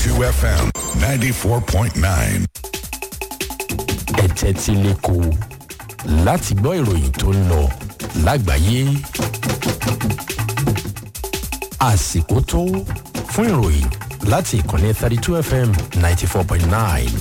32 FM 94.9. ẹ tẹ́tí lẹ́kọ̀ọ́ láti gbọ́ ìròyìn tó ń lọ lágbàáyé àsìkò tó fún ìròyìn láti ìkànnì thirty two fm ninety four point nine.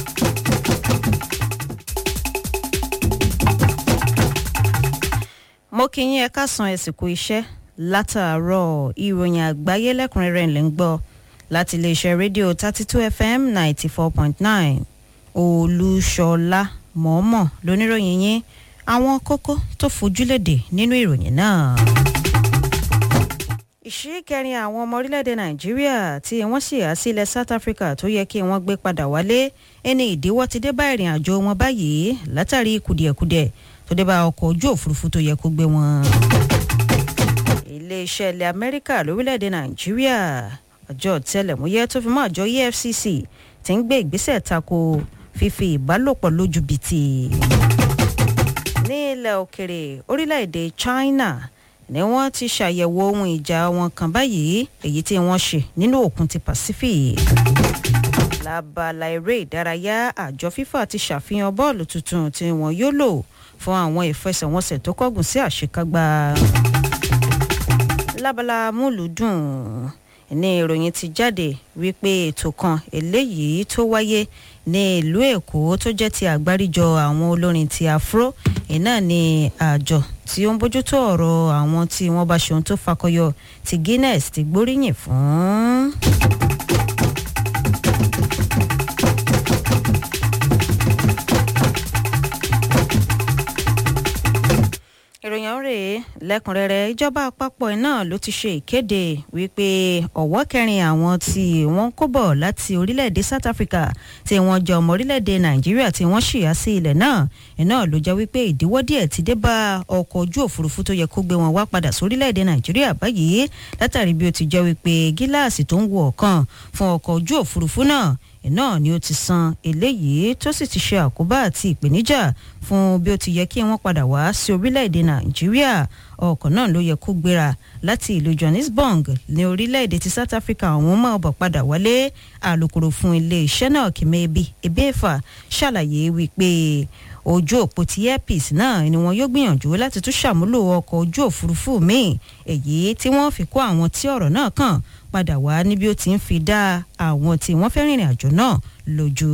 mo kí yín ẹ káàsán ẹsìnkú iṣẹ́ látàárọ̀ ìròyìn àgbáyé lẹ́kùnrẹ́rẹ́ ńlẹ̀ ń gbọ́ láti iléeṣẹ́ rédíò thirty two fm ninety four point nine olúṣọlá mọ̀ọ́mọ̀ lóníròyìn yín àwọn kókó tó fojúlédè nínú ìròyìn náà. ìṣíkẹrin àwọn ọmọ orílẹ̀-èdè nàìjíríà tí wọ́n sì há sí ilẹ̀ south africa tó yẹ kí wọ́n gbé padà wálé ẹni ìdíwọ́ ti dé bá ìrìn àjò wọn báyìí látàrí kùdìẹ̀kudiẹ̀ tó dé bá ọkọ̀ ojú òfurufú tó yẹ kó gbé wọn. iléeṣẹ́ ilẹ̀ amẹ́ríkà lórílẹ̀‐èdè nàìjíríà àjọ tẹlẹ̀múyẹ́ tó fi mọ́ àjọ efcc ti ń gbé ìgbésẹ̀ tako fífi ìbálòpọ̀ lójú bìtì. ní ilẹ̀ òkèrè orílẹ̀‐èdè china ni wọ́n ti ṣàyẹ̀wò ohun ìjà wọn kan báyìí èyí tí wọ́n ṣe nínú òkun ti pacific lábala eré ìdárayá àjọ fifa ti ṣàfihàn bọ́ọ̀lù tuntun tí wọn yóò lò fún àwọn ìfẹsẹ̀wọnsẹ̀ tó kọ́gùn sí àṣekágbá. lábala múlùdùn ní ìròyìn ti jáde wípé ètò kan eléyìí tó wáyé ní ìlú èkó tó jẹ́ ti àgbáríjọ àwọn olórin ti afro iná ní àjọ tí ó ń bójútó ọ̀rọ̀ àwọn tí wọ́n bá ṣe ohun tó fakọyọ ti guinness ti gbóríyìn fún. ìròyìn ọ̀hún rèé lẹ́kùnrẹ́rẹ́ ìjọba àpapọ̀ náà ló ti ṣe ìkéde wípé ọ̀wọ́ kẹrin àwọn tí wọ́n kó bọ̀ láti orílẹ̀-èdè south africa tí wọ́n jẹ́ ọmọ orílẹ̀-èdè nàìjíríà tí wọ́n ṣìyà sí ilẹ̀ náà iná ló jẹ́ wípé ìdíwọ́ díẹ̀ ti dé bá ọkọ̀ ojú òfurufú tó yẹ kó gbé wọn wá padà sórílẹ̀-èdè nàìjíríà báyìí látàrí bí ó ti jẹ́ wípé gíláàsì tó ń wo ọ̀kan fún ọkọ̀ ojú òfurufú náà náà ni ó ti san eléyìí tó sì ti ṣe àkóbá àti ìpèníjà fún bí ó ti yẹ kí wọ́n padà wá sí orílẹ̀-èdè nàìjíríà ọkọ̀ náà ló yẹ kó gbéra láti ìlú johannesburg ní orílẹ̀-èdè ti south africa àwọn ọmọ ọbọ̀ padà wálé alūkkóró fún iléeṣẹ́ náà kìmẹ́ẹ̀bì ebéèfà ṣàlàyé wípé ojú òpó ti airpeace náà ni wọn yóò gbìyànjú láti tún ṣàmúlò ọkọ̀ ojú òfurufú míì èyí tí wọ́n fi kó àwọn tí ọ̀rọ̀ náà kàn padà wá níbi ó ti ń fi dá àwọn tí wọ́n fẹ́ rìnrìn àjò náà lójú.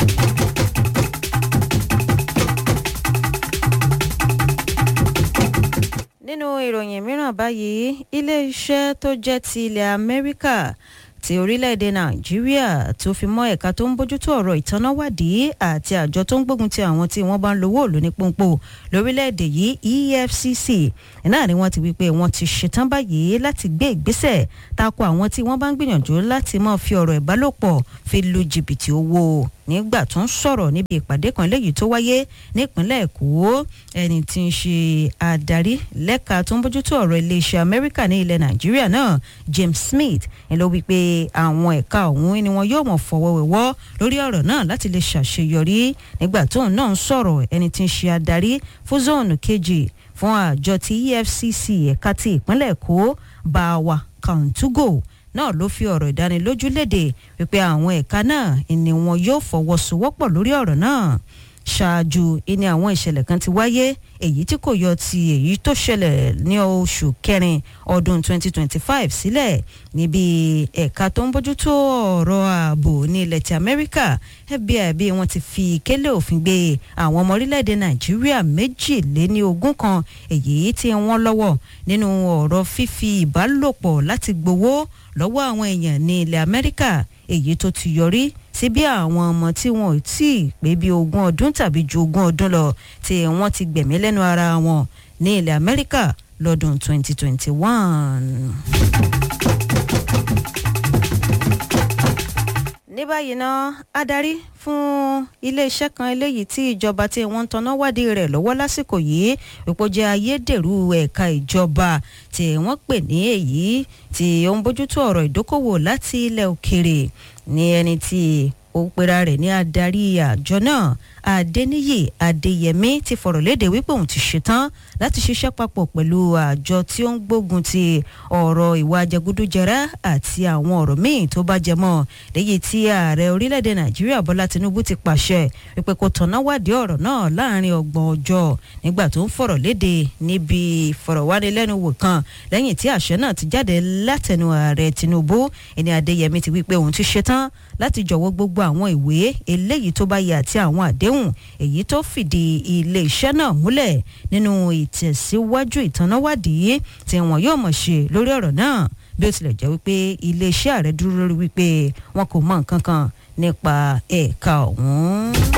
nínú ìròyìn mìíràn báyìí iléeṣẹ́ tó jẹ́ ti ilẹ̀ amẹ́ríkà ti orílẹ̀-èdè nàìjíríà tó fi mọ́ ẹ̀ka tó ń bójútó ọ̀rọ̀ ìtanáwádìí àti àjọ tó ń gbógun ti àwọn tí wọ́n bá ń lówó òlò ní pọ́npọ́ lórílẹ̀-èdè yìí efcc náà ni wọ́n ti wí pé wọ́n ti ṣetán báyìí láti gbé ìgbésẹ̀ tako àwọn tí wọ́n bá ń gbìyànjú láti máa fi ọ̀rọ̀ ìbálòpọ̀ fi lu jìbìtì owó nígbà tó ń sọ̀rọ̀ níbi ìpàdé kan léyìí tó wáyé nípínlẹ̀ èkó ẹni tí ń ṣe adarí lẹ́ka tó ń bójútó ọ̀rọ̀ iléeṣẹ́ amẹ́ríkà ní ilẹ̀ nàìjíríà náà james smith ń lọ wípé àwọn ẹ̀ka ọ̀hún ni wọn yóò mọ̀ fọwọ́wẹ́wọ́ lórí ọ̀rọ̀ náà láti lè ṣàṣeyọrí nígbà tóun náà ń sọ̀rọ̀ ẹni tí ń ṣe adarí fún zóònù kejì fún àjọ ti efcc ẹ̀ka ti ìpínlẹ̀ èkó báwa kàǹtúgò náà ló fi ọ̀rọ̀ ìdánilójú léde wípé àwọn ẹ̀ka náà ni wọn yóò fọwọ́sowọ́pọ̀ lórí ọ̀rọ̀ náà ṣáájú ìní àwọn ìṣẹ̀lẹ̀ kan ti wáyé èyí tí kò yọ ti èyí tó ṣẹlẹ̀ ní oṣù kẹrin ọdún 2025 sílẹ̀ níbi ẹ̀ka tó ń bójútó ọ̀rọ̀ ààbò ní ilẹ̀ ti amẹ́ríkà fbi bí wọ́n ti fi kélé òfin gbé àwọn ọmọ orílẹ̀-èdè nàìjíríà méjìléní ogún kan èyí tí wọ́n lọ́wọ́ nínú ọ̀rọ̀ fífi ìbálòpọ̀ láti gbowó lọ́wọ́ àwọn èèyàn ní ilẹ̀ amẹ́ríkà èyí tó ti yọrí sí bí àwọn ọmọ tí wọn ò tí ì pé bí ogún ọdún tàbí ju ogún ọdún lọ tí wọ́n ti gbẹ̀mí lẹ́nu ara wọn ní ilẹ̀ amẹ́ríkà lọ́dún 2021. ní báyìí ná adarí fún iléeṣẹ́ kan eléyìí tí ìjọba tí wọ́n ń tanná wádìí rẹ̀ lọ́wọ́ lásìkò yìí wípé jẹ́ ayédèrú ẹ̀ka ìjọba tí wọ́n pè ní èyí tí ó ń bójútó ọ̀rọ̀ ìdókòwò láti ilẹ̀ òkèrè ní ẹni tí ó pera rẹ̀ ní adarí àjọ náà adẹniyè adéyẹmí ti fọ̀rọ̀ léde wípé òun ti ṣetán láti ṣiṣẹ́ papọ̀ pẹ̀lú àjọ tí ó ń gbógun ti ọ̀rọ̀ ìwà jẹgúdújẹrá àti àwọn ọ̀rọ̀ míì tó bá jẹ mọ́ léyìí tí ààrẹ orílẹ̀-èdè nàìjíríà bọ́lá tinubu ti pàṣẹ wípé kó tọ̀nà wádìí ọ̀rọ̀ náà láàrin ọgbọ̀n ọjọ́ nígbà tó ń fọ̀rọ̀ léde níbi ìfọ̀rọ̀wánilẹ́nuwò kan lẹ́yìn tí àṣẹ náà ti jáde látẹnu ààrẹ tinubu ẹni adéyẹmí ti wípé òun ti ṣetán láti jọ̀wọ́ gbogbo àwọn ìwé eléyìí tó bá yẹ àti àwọn àdéhùn èyí tó fìdí ilé iṣẹ́ náà múlẹ̀ nínú ìtẹ̀síwájú ìtanáwádìí tí wọn yóò mọ̀ ṣe lórí ọ̀rọ̀ náà bí ó tilẹ̀ jẹ́ wípé iléeṣẹ́ ààrẹ dúró lórí wípé wọn kò mọ nǹkan kan nípa ẹ̀ka ọ̀hún.